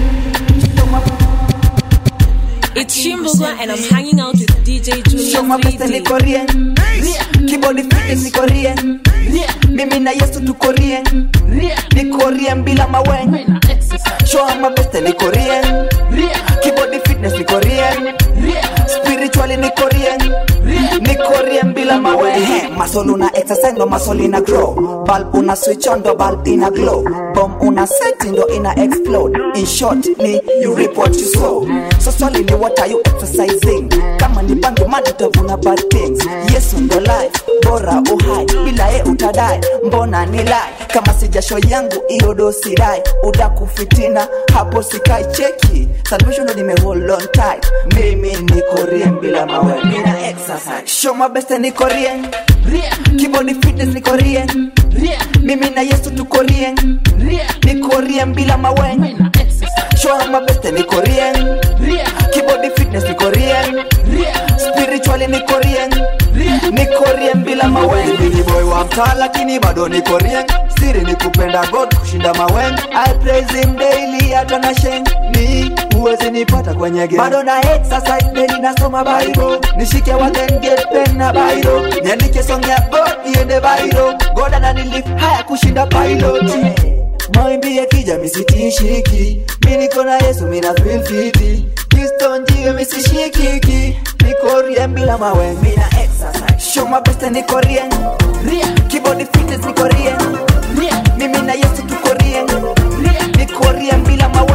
It's Shimboga and I'm hanging out with DJ Junior Show my best and 3D. niko real. Keyboard fitness niko real. Mimi na Yesu tuko real. Niko real bila mawen. Show my best and niko real. Keyboard fitness niko real. Spiritually niko real. Niko real bila mawen. Ehe, Muscle una exercise ndo muscle ina grow. Bulb una switch on ndo bulb ina glow. Bomb una set ndo ina explode. In short ni you reap what you sow. So swali ni what are you exercising? Kama ni bangi mad utavuna bad things. Yesu ndo life, bora uhai. Bila ye utadai, mbona ni lie? Kama si jasho yangu iyo dosi dai. Udaku fitina, hapo sikai cheki. Salvation ndo nime hold on tight. Mimi niko rien bila mawe. Mina exercise. Show my best and niko rien. Keyboard fitness niko rien. Mimi na Yesu tuko rien. Niko rien bila mawe. Show my best and niko rien. Keyboard fitness niko rien. Spiritually niko rien. Niko rien bila mawe. Mimi boy wa mtaa lakini bado niko rien. Siri ni kupenda God kushinda mawen. I praise him daily hata na sheng. Ni huwezi nipata kwenye game. Bado na exercise daily nasoma Bible. Nishike wa then get pen na Bible. Niandike song ya God iende Bible. God ananilift haya kushinda pilot. Mawimbi yakija misitishiki. Mimi niko na Yesu mimi na feel fiti. Kristo njiwe misishikiki. Niko rien bila mawe. Mimi na exercise. Show my best and niko rien. Keyboard fitness niko rien. Mimi na Yesu tuko rien. Niko rien bila mawe.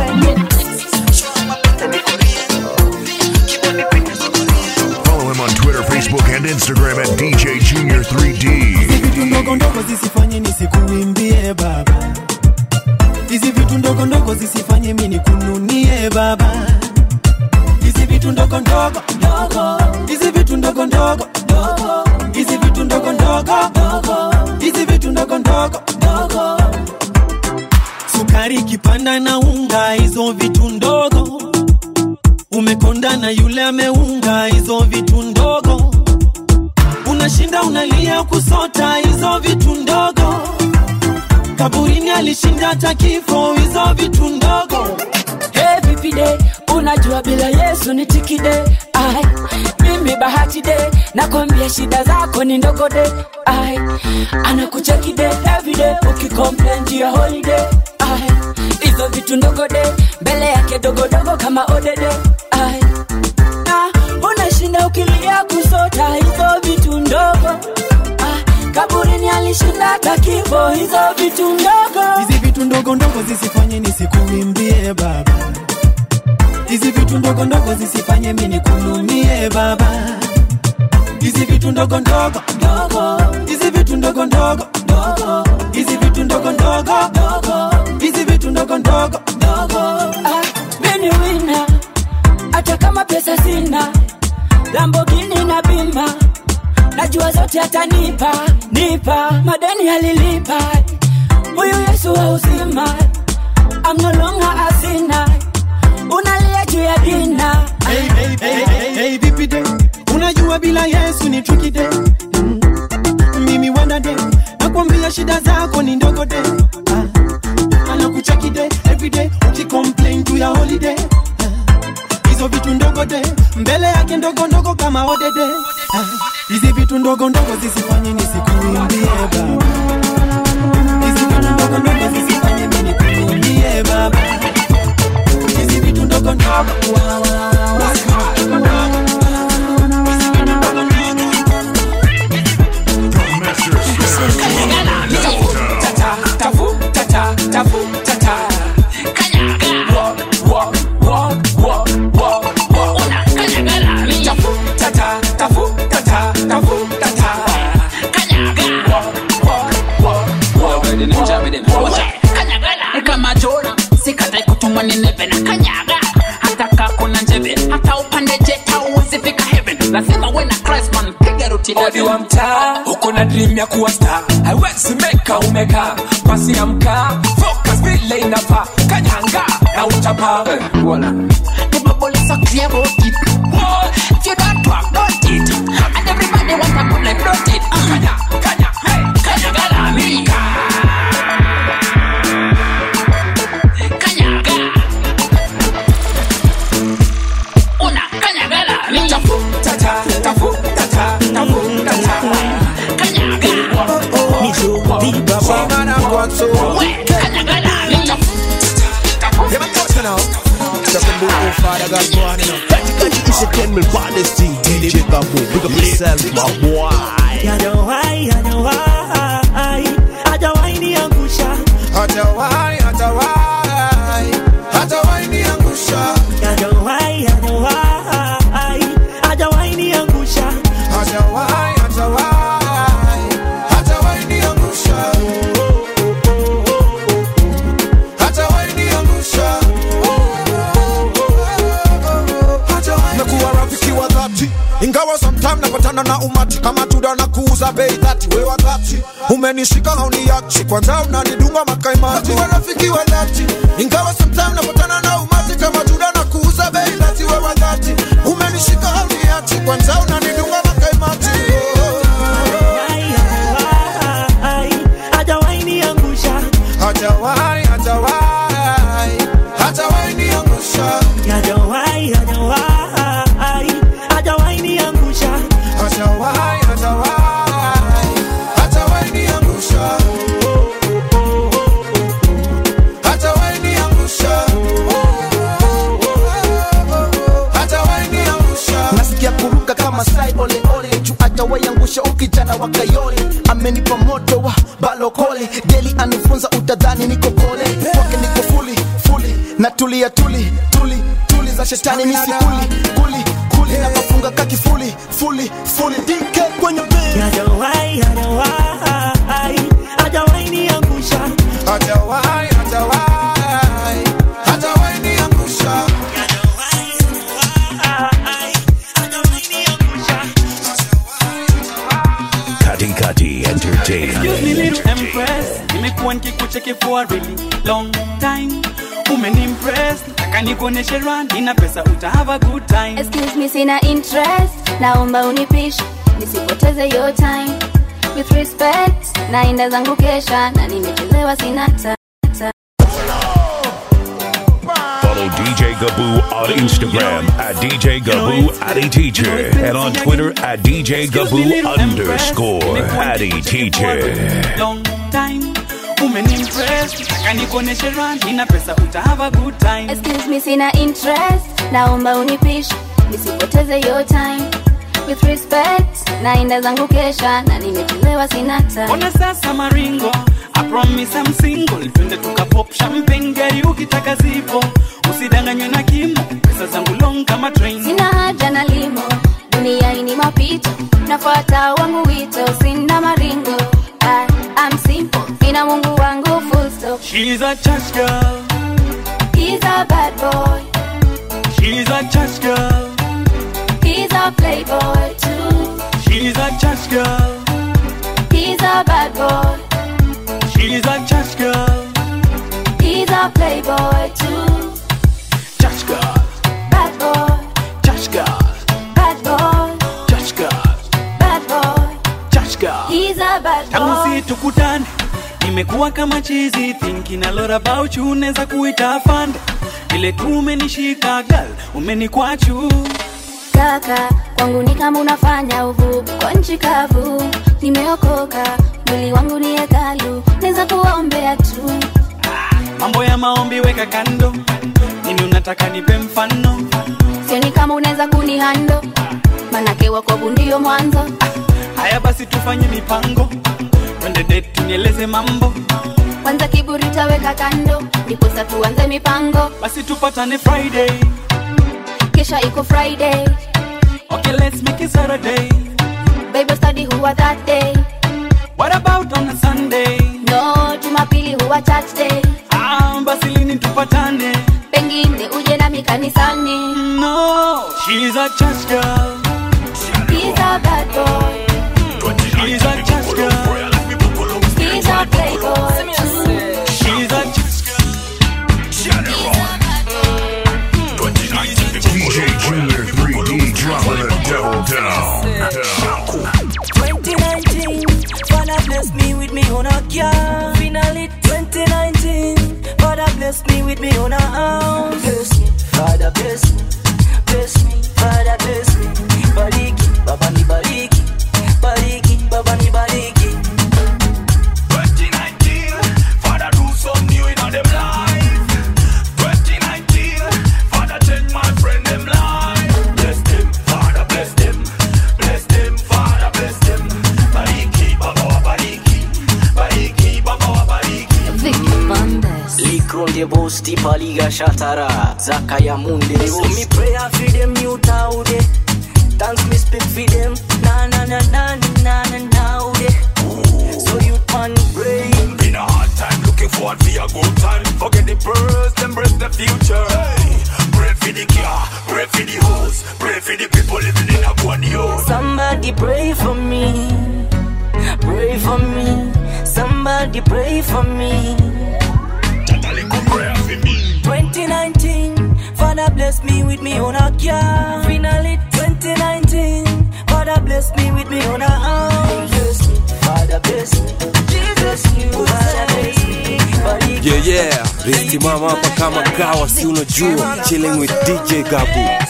Follow him on Twitter, Facebook, and Instagram at DJ Junior 3D. vitu ndogo ndogo zisifanye nisikuimbie baba hizi vitu ndogo ndogo zisifanye mi nikununie baba hizi vitu ndogo ndogo ndogo hizi vitu ndogo ndogo ndogo hizi vitu ndogo ndogo ndogo hizi vitu ndogo ndogo ndogo sukari kipanda na unga hizo vitu ndogo umekonda na yule ameunga hizo vitu ndogo unashinda unalia kusota hizo vitu ndogo kaburini alishinda hata kifo hizo vitu ndogo Hey, vipi de unajua bila yesu ni tikide ai mimi bahati de nakwambia shida zako ni ndogo de ai anakucheki de everyday ukicomplain juu ya holiday ai hizo vitu ndogo de mbele yake dogodogo kama odede ai na unashinda ukilia kusota hizo vitu ndogo ai kaburini alishinda hata kifo hizo vitu ndogo hizi vitu ndogo ndogo zisifanye nisikuimbie baba hizi vitu ndogo ndogo zisifanye mi nikununie baba hizi vitu ndogo ndogo ndogo hizi vitu ndogo ndogo ndogo hizi vitu ndogo ndogo ndogo hizi vitu ndogo ndogo ndogo Ah, mimi wina hata kama pesa sina lambogini na bima najua zote atanipa nipa madeni alilipa huyu yesu wa uzima I'm no longer a sinner unalia juu ya dina hey, hey, hey, hey, hey, vipi de unajua bila yesu ni tricky de mm. mimi wanda de nakwambia shida zako ni ndogo de ah. anakucheki de everyday ukicomplain juu ya holiday Ah. hizo vitu ndogo de mbele yake ndogo ndogo kama odede Ah. hizi vitu ndogo ndogo zisifanye nisikuimbie baba hizi vitu ndogo ndogo zisifanye mimi nikuimbie baba hizi vitu ndogo ndogo kama jora sikatai kutumwa nineve na kanyaga hata kakuna njeve hata upande jeta uwezi fika heaven lazima we na christ man piga ruti odi wa mtaa huko na dream ya kuwa star haiwezi meka umeka pasi ya mkaa focus vile inafaa kanyanga na utapa nimebolesa God so Yeah, man, what's now? Talking about oh, Father God, go on, you know. Kati kati is a ten mil baddest thing. DJ Gabu, big up yourself, my boy. Hajawahi, hajawahi, hajawahi niangusha. Hajawahi, hajawahi, hajawahi niangusha. Hajawahi, hajawahi, hajawahi niangusha. Hajawahi, hajawahi, hajawahi niangusha. Hajawahi niangusha. Nakuwa rafiki wa dhati ingawa sometime napatana na umati kama tuda na kuuza bei dhati we wa dhati umenishika hauniachi kwanza unanidunga makaimati Nakuwa rafiki wa dhati ingawa sometime napatana na umati kama tuda na kuuza bei dhati we wa dhati umenishika hauniachi kwanza unanidunga makaimati Hajawahi niangusha. Hajawahi, hajawahi, hajawahi niangusha. Hajawahi, hajawahi, hajawahi niangusha. Hajawahi, hajawahi, hajawahi niangusha. Hajawahi niangusha. Hajawahi niangusha. nasikia kuruka kama sai ole ole juu atawaiangusha ukijana wa kayole amenipa moto wa balokole deli anifunza utadhani niko kole kwake niko fuli fuli na tulia tuli tuli tuli za shetani misikuli kuli kuli na mafunga kakifuli fuli fuli dike kwenye bili Hajawahi, hajawahi, hajawahi niangusha. Hajawahi, hajawahi, hajawahi niangusha. Kati Kati Excuse me Entertainment. little empress nimekuwa nikikucheki for a really long time umenimpress nataka nikuoneshe run nina pesa uta have a good time Excuse me, sina interest, naomba unipishe nisipoteze your time. With respect, naenda zangu kesha na nimechelewa sina ta ta- Follow DJ Gaboo on Instagram at DJ Gaboo Addy Teacher and on Twitter at DJ Gaboo underscore Addy Teacher. long time umenimpress nataka nikuoneshe run nina pesa uta have a good time Excuse me, sina interest, naomba unipishe nisipoteze your time. With respect, naenda zangu kesha na nimechelewa sina ta Ona sasa maringo I promise I'm single Twende tukapop champagne gari ukitaka zipo Usidanganywe na kimo Pesa zangu long kama train Sina haja na limo, dunia hii ni mapito, nafuata wangu wito, sina maringo. I, I'm simple, ina Mungu wangu full stop. She's a church girl He's a bad boy, She's a church girl he's a playboy too. She's a church girl He's a bad boy, She's a church girl he's a playboy too. Church girl Bad boy, Church girl bad boy, Church girl bad boy, Church girl he's a bad Tangu boy. si tukutane Nimekuwa kama chizi Thinking a lot about you Neza kuita fande Vile tu umenishika girl Umenikwachu Kaka, kwangu ni kama unafanya uvuvi kwa nchi kavu. Nimeokoka, mwili wangu ni hekalu, naweza kuwaombea tu. mambo ya maombi weka kando nini unataka nipe mfano Sioni kama unaweza kunihando, manake wokovu ndio mwanzo. haya basi tufanye mipango twende date tunieleze mambo Kwanza kiburi taweka kando, ndipo sasa tuanze mipango. basi tupatane friday Kisha iko Friday, okay let's make it saturday Bible study huwa that day. what about on a sunday No, Jumapili huwa church day. ah, basi lini tupatane Pengine uje nami kanisani. no she's a church girl He's a bad boy. she's a church girl He's a playboy too. she's a DJ Junior 3D dropping the devil down. 2019, Father bless me with me on a car. Finally, 2019, Father bless me with me on a house. Bless me, Father bless me, bless me, Father bless me. tipaliga shatara zaka ya mundi so me prayer for them you taude thanks me speak for them na na na na na na na so you man pray In a hard time, looking forward for a good time. Forget the past, embrace the future. Hey, pray for the car, pray for the house, pray for the people living in a one youth. Somebody pray for me. Pray for me. Somebody pray for me. 2019, Father bless me with me on a car. Finally, 2019, Father bless me with me on a house. Bless me, Father bless me. Jesus, you Father bless me. Body Yeah, yeah. Risimama hapa kama kawa, si unajua. Chilling with DJ Gabu.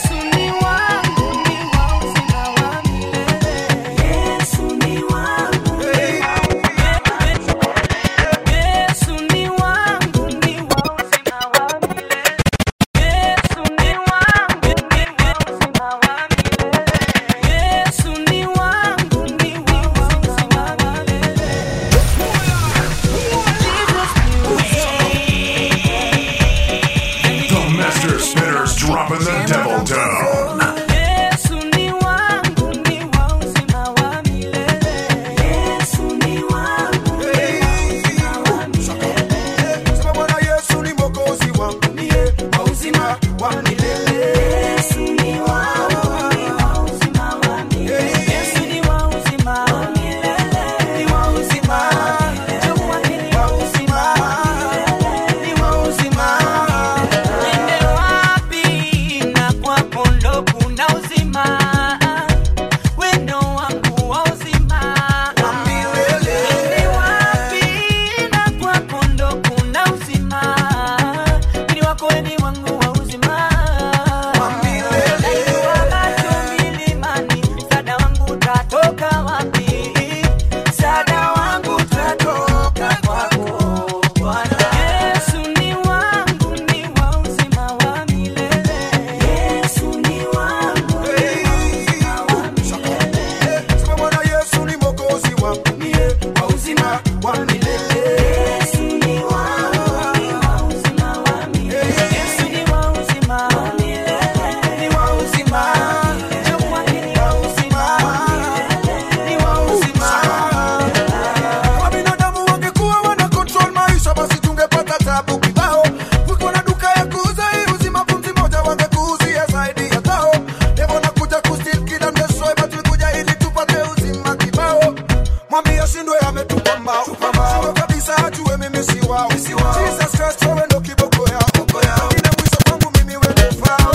The Master Spinners dropping the devil down. Sema Bwana Yesu ni mwokozi wangu mie wa uzima wa milele. Yesu ni wangu, ni wa uzima wa milele. Yesu ni wa uzima wa milele. Ni wa uzima. Ni wa uzima. Ni wa uzima. Niende wapi na kwako ndo kuna uzima. Wendo wangu wa uzima. Niende wapi na kwako ndo kuna uzima. Mwili wako wewe ni wangu wa uzima. Najua macho milimani, msaada wangu utatoka wapi? Msaada wangu utatoka kwako Bwana. Yesu ni wangu, ni wa uzima wa milele. Yesu ni wangu, ni wa uzima wa milele. Sema Bwana Yesu ni mwokozi wangu mie wa uzima wa milele. Yesu ni wangu, ni wa uzima wa milele. Yesu ni wa uzima wa milele. Ni wa uzima. Jua ni wa uzima wa milele. Ni wa uzima. Kama binadamu wangekuwa wana control maisha basi tungepata tabu kibao. Kuko na duka ya kuuza hii uzima pumzi moja wangekuuzia zaidi ya tao. Devo nakuja kusteal kid and destroy but tulikuja ili tupate uzima kibao. Mwambie ashindwe ametupa mbao. Shindwe kabisa ajue mimi si wao. Jesus Christ wewe ndo kiboko yao. Ine mwisho kwangu mimi wewe fao.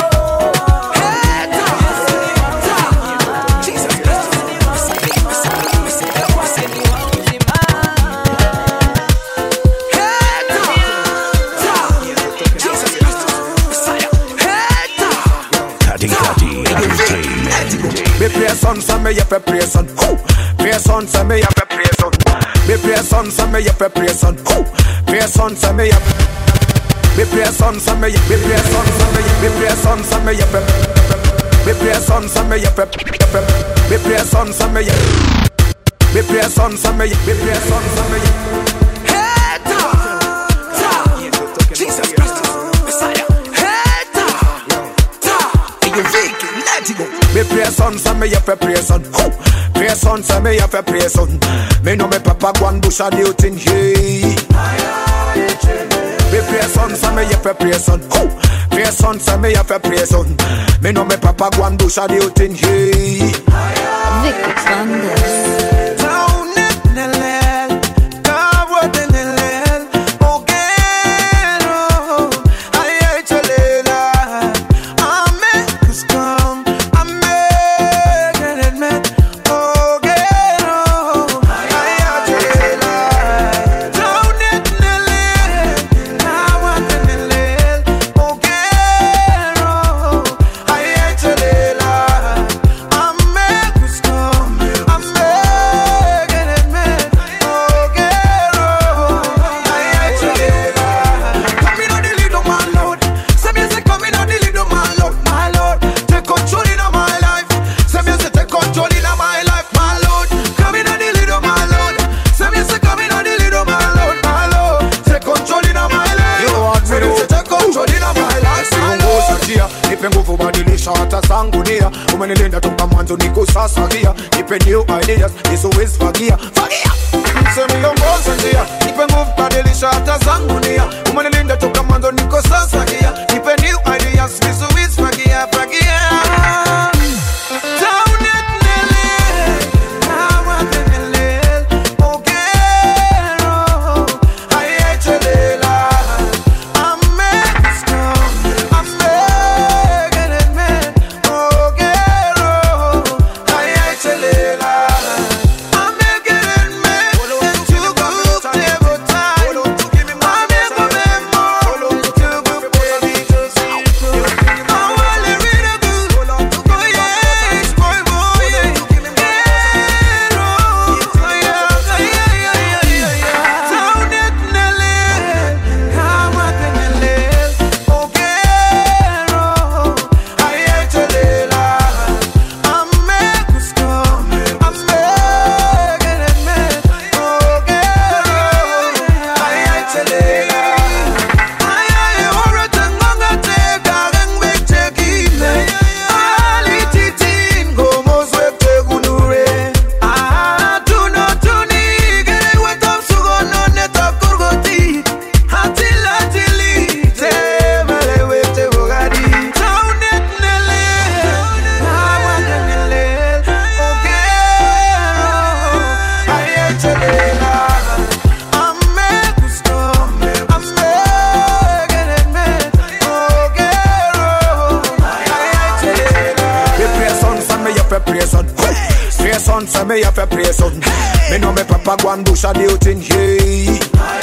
Kati Kati Entertainment. Me pray son, so me yep pray son. Who? Pray son, so me yep pray son. Me pray son, so me yep pray son. Who? Pray son, so me yep. Me pray son, so me yep. Me pray son, so me yep. Me pray son, so me yep. Me pray son, so me yep. Me pray son, so me yep. Me pray son, so me yep. Me pray son, so me yep. Jesus Christ, Messiah. Hey, ta, ta. You Vicky, let go. Me pray son, so me yep pray son. Who? Pray son, so me yep pray son. Me know me papa go and bush a new thing. Hey. Me pray son, so me yep pray son. Who? Pray son, so me yep pray son. Me know me papa go and bush a new thing. Hey. Vicky Flanders. Ame nia umenilinda toka mwanzo niko sasa gia nipe new ideas nisiwezi fagia fagia msemiongoze njia nipe nguvu badilisha hata zangu nia umenilinda toka mwanzo niko sasa gia nipe new ideas nisiwezi fagia fagia Down it, Nelly. Hawa tenele. Ogero. Ayechelela. Amesto. Amegereme. Ogero. Ayechelela. Amegereme. Chukutebota. Amebabemo. Chukutebota. Awale riragu. Oye, boy, boy, yeah. Gero. Aya, aya, aya, aya, aya. Sound it, Nelly. Hawa tenele. Ogero. Ayechelela. Amegusto. Amegereme. Ogero. Ayechelela. Ayaye, orotengonga tega, rengbetekile. Alititin, gomosweptegunure. Ah, tuno tunige, wetamsugono netakurgoti. Hatilatili, temelewete bogadi. Taunet nele, awadenele, ogero. Ayechelela, amegusto, amegereme, ogero. Ayechelela. Me pray son, son me up a pray son. Pray son, son me up a pray son. Me know me papa go and bush a the thing, hey.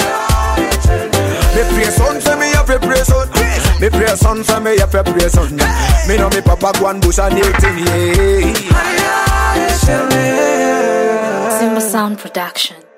Me pray son, son me up a pray son. Me pray son, son me up a pray son. Me know me papa go and bush a the thing, hey. Simba Sound Production.